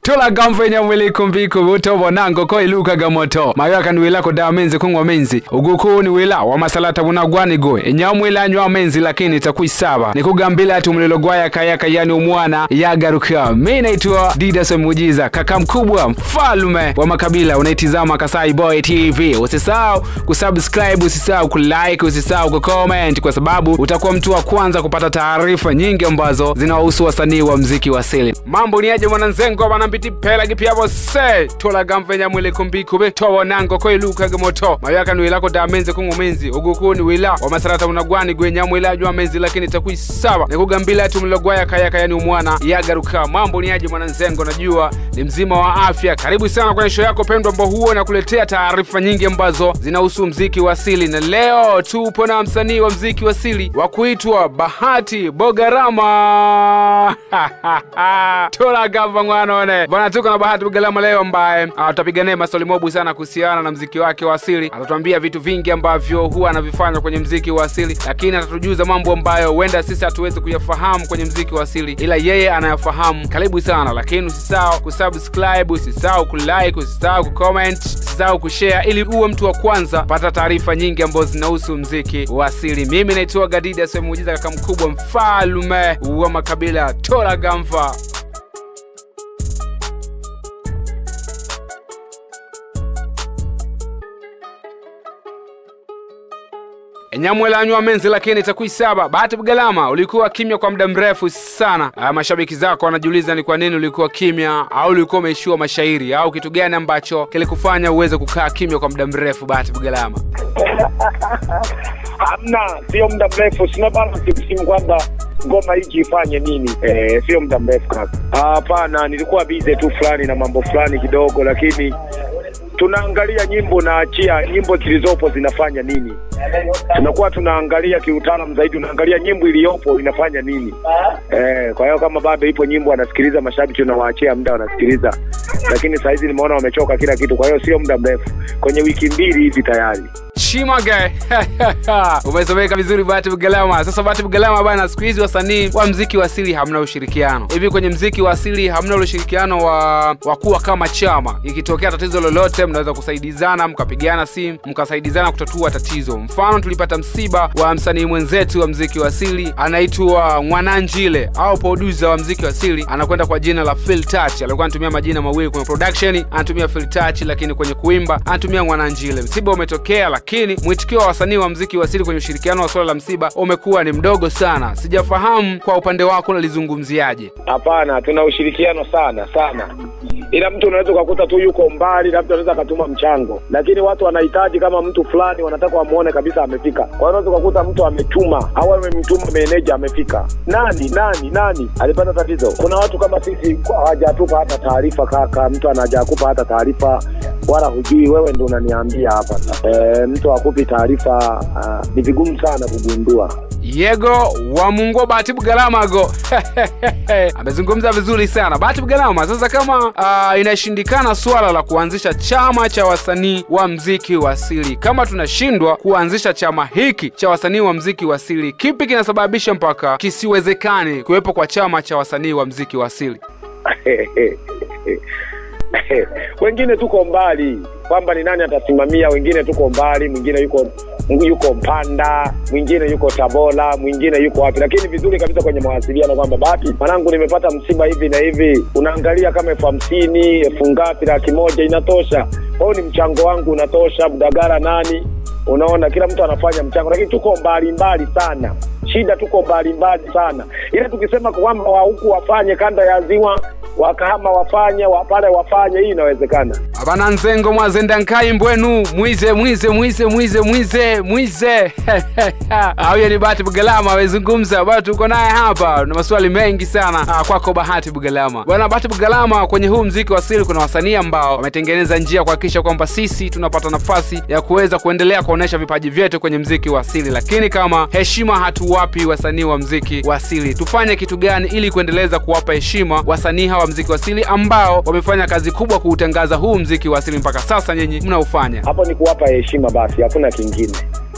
tulaga mvenya mwili kumbiku butobo nango ko ilukaga moto mayaka ni wila kudawa menzi kungwa menzi uguku ni wila wa masalata bunagwanigo enyamwila anywa menzi lakini takwisaba nikugambila ati umulilo gwaya kayaka yani umwana yagaruka mi naitwa didas muujiza kaka mkubwa mfalume wa makabila unaitizama kasai boy tv usisahau kusubscribe usisahau kulike usisahau kucomment kwa sababu utakuwa mtu wa kwanza kupata taarifa nyingi ambazo zinawahusu wasanii wa mziki wa asili mambo ni aje mwananzengo banambiti pela gipyabo se tolaga mvenya mwili kumbikube tobonango ko ilukaga moto mayaka ni wilako da menzi kung'umenzi uguku ni wila wa masarata unagwani gwenya mwila ajwa menzi lakini takwisaba nikugambila ati mlogwaya kayaka yani umwana yagaruka mambo ni aje mwananzengo najua ni mzima wa afya karibu sana kwenye show yako pendwa ambao huo nakuletea taarifa nyingi ambazo zinahusu mziki wa asili na leo tupo na msanii wa mziki wa asili wa kuitwa bahati bogarama tolagava mwanone bwana tuko na bahati bogarama leo ambaye uh, tutapiga naye maswali mobu sana kuhusiana na mziki wake wa asili atatuambia vitu vingi ambavyo huwa anavifanya kwenye mziki wa asili lakini atatujuza mambo ambayo huenda sisi hatuwezi kuyafahamu kwenye mziki wa asili ila yeye anayafahamu karibu sana lakini usisahau kusubscribe usisahau kulike usisahau kucomment usisahau kushare ili uwe mtu wa kwanza pata taarifa nyingi ambazo zinahusu mziki wa asili mimi naitwa gadida semuujiza kaka mkubwa mfalume wa makabila tola gamfa enyamwela anywa menzi lakini itakuisaba bahati bugalama ulikuwa kimya kwa muda mrefu sana ah, mashabiki zako wanajiuliza ni kwa nini ulikuwa kimya au ulikuwa umeishiwa mashairi au kitu gani ambacho kilikufanya uweze kukaa kimya kwa muda mrefu bahati bugalama hamna sio muda mrefu sina bana kimsimu kwamba ngoma hiki ifanye nini eh, sio muda mrefu kaka Ah, hapana nilikuwa bize tu fulani na mambo fulani kidogo lakini tunaangalia nyimbo naachia nyimbo zilizopo zinafanya nini tunakuwa tunaangalia kiutaalam zaidi unaangalia nyimbo iliyopo inafanya nini eh, kwa hiyo kama bado ipo nyimbo wanasikiliza mashabiki tunawaachia muda wanasikiliza lakini sahizi nimeona wamechoka kila kitu kwa hiyo sio muda mrefu kwenye wiki mbili hivi tayari chimage umesomeka vizuri bahati bugalama sasa bahati bugalama bana siku hizi wasanii wa mziki wa asili hamna ushirikiano hivi kwenye mziki wa asili hamna ule ushirikiano wa, wa kuwa kama chama ikitokea tatizo lolote mnaweza kusaidizana mkapigana simu mkasaidizana kutatua tatizo mfano tulipata msiba wa msanii mwenzetu wa mziki wa asili anaitwa mwananjile au produsa wa mziki wa asili anakwenda kwa jina la Phil Touch alikuwa anatumia majina mawili kwenye production anatumia Phil Touch lakini kwenye kuimba anatumia mwananjile msiba umetokea lakini mwitikio wa wasanii wa mziki wa asili kwenye ushirikiano wa swala la msiba umekuwa ni mdogo sana sijafahamu kwa upande wako unalizungumziaje hapana tuna ushirikiano sana sana ila mtu unaweza ukakuta tu yuko mbali labda anaweza akatuma mchango lakini watu wanahitaji kama mtu fulani wanataka wamuone kabisa amefika kwa hiyo unaweza ukakuta mtu ametuma au amemtuma meneja amefika nani nani nani alipata tatizo kuna watu kama sisi hawajatupa hata taarifa kaka mtu anajakupa hata taarifa wala hujui wewe ndo unaniambia hapa e, mtu akupi taarifa uh, ni vigumu sana kugundua yego wa mungu bahati bugalamago amezungumza vizuri sana bahati bugalama sasa kama uh, inashindikana swala la kuanzisha chama cha wasanii wa mziki wa asili kama tunashindwa kuanzisha chama hiki cha wasanii wa mziki wa asili kipi kinasababisha mpaka kisiwezekane kuwepo kwa chama cha wasanii wa mziki wa asili wengine tuko mbali kwamba ni nani atasimamia wengine tuko mbali mwingine yuko yuko mpanda mwingine yuko tabora mwingine yuko wapi lakini vizuri kabisa kwenye mawasiliano kwamba bahati mwanangu nimepata msiba hivi na hivi unaangalia kama elfu hamsini elfu ngapi laki moja inatosha kwa hiyo ni mchango wangu unatosha mdagara nani unaona kila mtu anafanya mchango lakini tuko mbali mbali sana shida tuko mbali mbali sana ila tukisema kwamba wa huku wafanye kanda ya ziwa wakahama wafanye wapale wafanye hii inawezekana abana nzengo mwazenda nkai mbwenu mwize mwize mwize mwize mwize mwize huyo ni bahati bugalama amezungumza bado tuko naye hapa na maswali mengi sana ah, kwako bahati bugalama bwana bahati bugalama kwenye huu mziki wa asili kuna wasanii ambao wametengeneza njia kuhakikisha kwamba sisi tunapata nafasi ya kuweza kuendelea kuonyesha vipaji vyetu kwenye mziki wa asili lakini kama heshima hatuwapi wasanii wa mziki wa asili tufanye kitu gani ili kuendeleza kuwapa heshima wasanii hawa mziki wa asili ambao wamefanya kazi kubwa kuutangaza huu mziki wa asili mpaka sasa nyinyi mnaufanya hapo ni kuwapa heshima basi hakuna kingine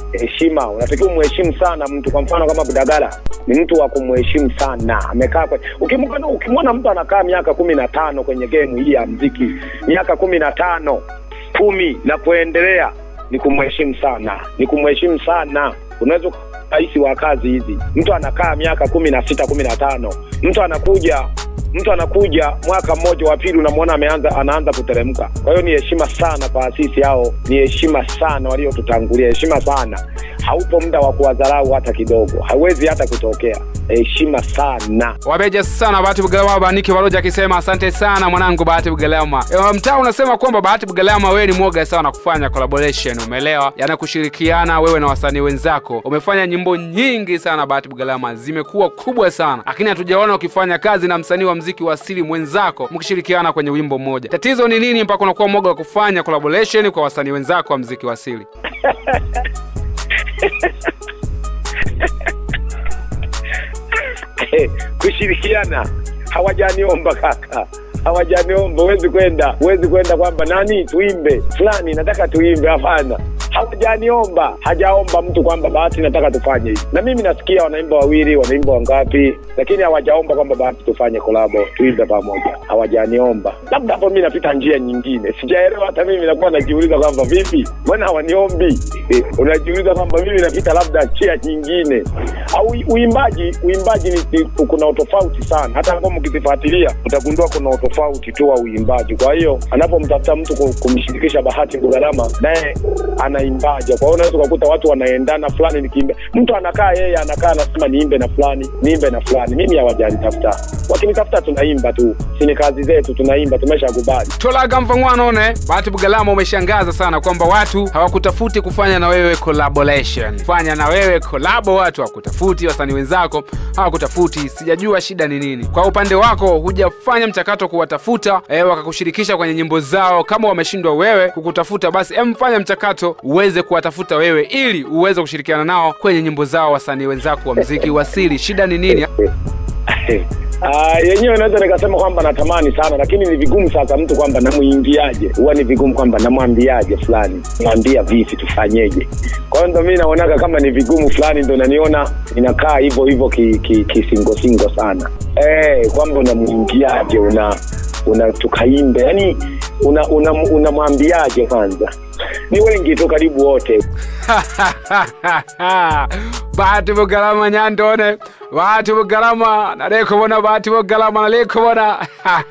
heshima unatakiwa umheshimu sana mtu kwa mfano kama budagala ni mtu wa kumheshimu sana amekaa kwe... ukimwona ukimwona mtu anakaa miaka kumi na tano kwenye gemu hii ya mziki miaka kumi na tano kumi na kuendelea ni kumheshimu sana ni kumheshimu sana unaweza rahisi wa kazi hizi mtu anakaa miaka kumi na sita kumi na tano mtu anakuja mtu anakuja mwaka mmoja wa pili unamwona ameanza anaanza kuteremka kwa hiyo ni heshima sana kwa asisi hao ni heshima sana waliotutangulia heshima sana haupo muda wa kuwadharau hata kidogo hawezi hata kutokea heshima sana wabeja sana bahati bugalama baniki waloja akisema asante sana mwanangu bahati bugalama e, mtaa unasema kwamba bahati bugalama wewe ni mwoga sana kufanya collaboration umeelewa yana kushirikiana wewe na wasanii wenzako umefanya nyimbo nyingi sana bahati bugalama zimekuwa kubwa sana lakini hatujaona ukifanya kazi na msanii wa mziki wa asili mwenzako mkishirikiana kwenye wimbo mmoja tatizo ni nini mpaka unakuwa mwoga wa kufanya collaboration kwa wasanii wenzako wa mziki wa asili kushirikiana hawajaniomba kaka hawajaniomba huwezi kwenda huwezi kwenda kwamba nani tuimbe fulani nataka tuimbe hapana hawajaniomba hajaomba mtu kwamba bahati nataka tufanye hivi na mimi nasikia wanaimba wawili wanaimba wangapi lakini hawajaomba kwamba bahati tufanye kolabo tuimbe pamoja hawajaniomba labda hapo mi napita njia nyingine sijaelewa hata mimi nakuwa najiuliza kwamba vipi mbona hawaniombi eh, unajiuliza kwamba mimi napita labda njia nyingine au uimbaji uimbaji ni, ni, kuna utofauti sana hata ngoma ukizifuatilia utagundua kuna utofauti tu wa uimbaji kwa hiyo anapomtafuta mtu kum- kumshirikisha bahati bugarama naye anaimbaje kwa hiyo unaweza ukakuta watu wanaendana fulani nikiimba mtu anakaa yeye anakaa anasema niimbe na fulani niimbe na fulani mimi hawajanitafuta wakinitafuta tunaimba tu sini kazi zetu tunaimba tumeshakubali tolaga mvangwanone bahati bugalama umeshangaza sana kwamba watu hawakutafuti kufanya na wewe collaboration fanya na wewe kolabo watu hawakutafuti wasanii wenzako hawakutafuti sijajua shida ni nini kwa upande wako hujafanya mchakato kuwatafuta e, wakakushirikisha kwenye nyimbo zao kama wameshindwa wewe kukutafuta basi em fanya mchakato uweze kuwatafuta wewe ili uweze kushirikiana nao kwenye nyimbo zao wasanii wenzako wa mziki wasili shida ni nini Ah, yenyewe naweza nikasema kwamba natamani sana lakini ni vigumu sasa mtu kwamba namuingiaje huwa ni vigumu kwamba namwambiaje fulani mwambia vipi tufanyeje kwa hiyo ndo mi naonaga kama ni vigumu fulani ndo naniona inakaa hivyo hivyo kisingosingo ki, ki kisingosingo sana eh kwamba unamuingiaje una una tukaimbe yani unamwambiaje una, una unamwambiaje kwanza ni wengi tu karibu wote bahati bugalama nyandone bahati bugalama nalikubona bahati bugalama nalikubona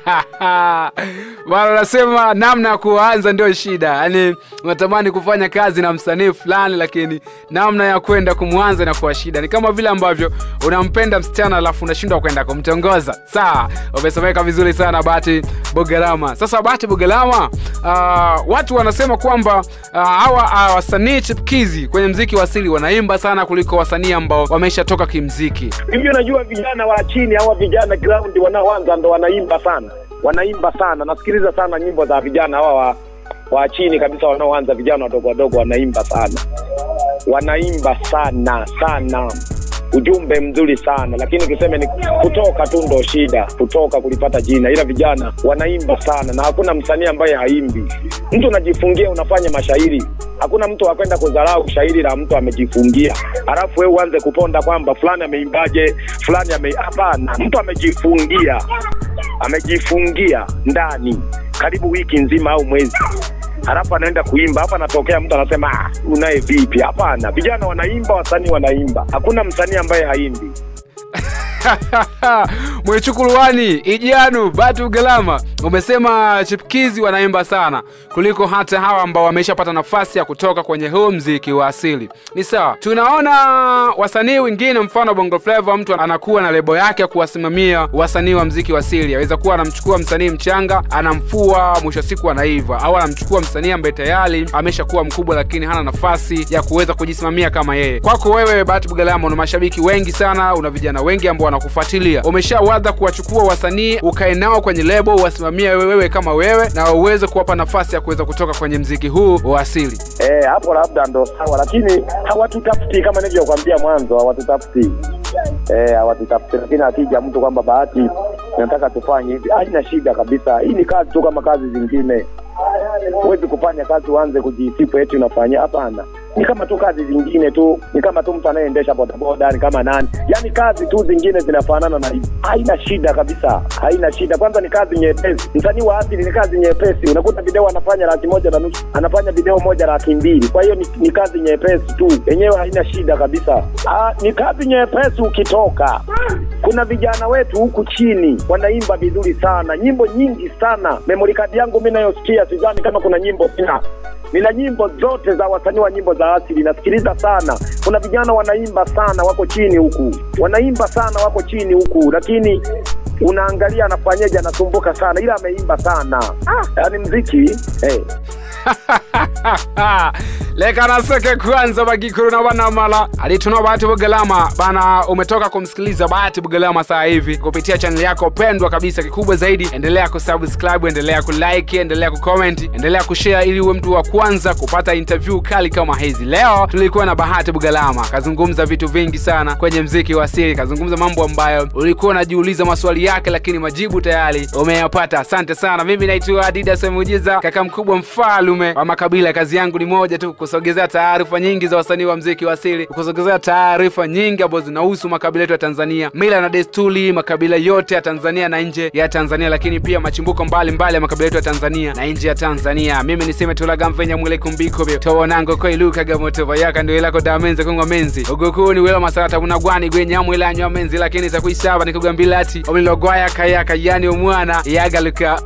bana nasema namna ya kuanza ndio shida yaani unatamani kufanya kazi na msanii fulani lakini namna ya kwenda kumwanza inakuwa shida ni kama vile ambavyo unampenda msichana alafu unashindwa kwenda kumtongoza sawa umesomeka vizuri sana bahati bugalama sasa bahati bugalama uh, watu wanasema kwamba uh, hawa uh, wasanii chipkizi kwenye mziki wa asili wanaimba sana kuliko wasanii ambao wameshatoka kimziki hivyo najua vijana wa chini hawa vijana ground wanaoanza ndo wanaimba sana wanaimba sana nasikiliza sana nyimbo za vijana hawa wa, wa chini kabisa wanaoanza vijana wadogo wadogo wanaimba sana wanaimba sana sana ujumbe mzuri sana lakini tuseme ni kutoka tu ndo shida kutoka kulipata jina ila vijana wanaimba sana na hakuna msanii ambaye haimbi mtu unajifungia unafanya mashairi hakuna mtu akwenda kudharau shairi la mtu amejifungia alafu wewe uanze kuponda kwamba fulani ameimbaje fulani ame hapana mtu amejifungia amejifungia ndani karibu wiki nzima au mwezi halafu anaenda kuimba hapa anatokea mtu anasema ah, unaye vipi hapana vijana wanaimba wasanii wanaimba hakuna msanii ambaye haimbi mwichukuluwani ijanu batu galama umesema chipkizi wanaimba sana kuliko hata hawa ambao wameshapata nafasi ya kutoka kwenye huu mziki wa asili ni sawa tunaona wasanii wengine mfano bongo flava mtu anakuwa na lebo yake ya kuwasimamia wasanii wa mziki wa asili aweza kuwa anamchukua msanii mchanga anamfua mwisho wa siku anaiva au anamchukua msanii ambaye tayari ameshakuwa mkubwa lakini hana nafasi ya kuweza kujisimamia kama yeye kwako wewe bahati bugalama una mashabiki wengi sana una vijana wengi ambao wanakufuatilia umeshawadha kuwachukua wasanii ukae nao kwenye lebo uwasimamie wewe kama wewe na uweze kuwapa nafasi ya kuweza kutoka kwenye mziki huu wa asili Eh, hapo labda ndo sawa lakini hawatutafuti kama nilivyokwambia mwanzo hawatutafuti eh, hawatutafuti lakini akija mtu kwamba bahati nataka tufanye hivi haina shida kabisa hii ni kazi tu kama kazi zingine huwezi kufanya kazi uanze kujisifu eti unafanya hapana ni kama tu kazi zingine tu, ni kama tu mtu anayeendesha bodaboda, ni kama nani, yaani kazi tu zingine zinafanana na hivi. Haina shida kabisa, haina shida. Kwanza ni kazi nyepesi. Msanii wa asili ni kazi nyepesi. Unakuta video anafanya laki moja na nusu, anafanya video moja laki mbili. Kwa hiyo ni, ni kazi nyepesi tu, yenyewe haina shida kabisa. Ah, ni kazi nyepesi ukitoka kuna vijana wetu huku chini wanaimba vizuri sana, nyimbo nyingi sana. Memory card yangu mimi nayosikia, sidhani kama kuna nyimbo sina nina nyimbo zote za wasanii wa nyimbo za asili nasikiliza sana. Kuna vijana wanaimba sana, wako chini huku, wanaimba sana, wako chini huku, lakini unaangalia anafanyaje, anasumbuka sana, ila ameimba sana. Ah, yani mziki hey. leka naseke kwanza bagikuru na banamala alituna bahati bugalama bana umetoka kumsikiliza bahati bugalama saa hivi kupitia chaneli yako pendwa kabisa kikubwa zaidi endelea kusubscribe endelea kulike endelea kucomment endelea kushare ili uwe mtu wa kwanza kupata interview kali kama hizi leo tulikuwa na bahati bugalama kazungumza vitu vingi sana kwenye mziki wa asili kazungumza mambo ambayo ulikuwa unajiuliza maswali yake lakini majibu tayari umeyapata asante sana mimi naitwa adidas muujiza kaka mkubwa mfalume wa makabila kazi yangu ni moja tu kusogezea taarifa nyingi za wasanii wa mziki wa asili kusogezea taarifa nyingi ambazo zinahusu makabila yetu ya tanzania mila na desturi makabila yote ya tanzania na nje ya tanzania lakini pia machimbuko mbalimbali ya makabila yetu ya tanzania na nje ya tanzania mimi niseme tulaga mvenya mwile kumbikobyo towonango koilukagamotoba yaka ndio ilako damenze kongwa menzi ugukuni wila masarata bunagwani gwenyamwilanywa menzi lakini takuisaba nikugambila ati omulilogwaya kayaka yani omwana yagaluka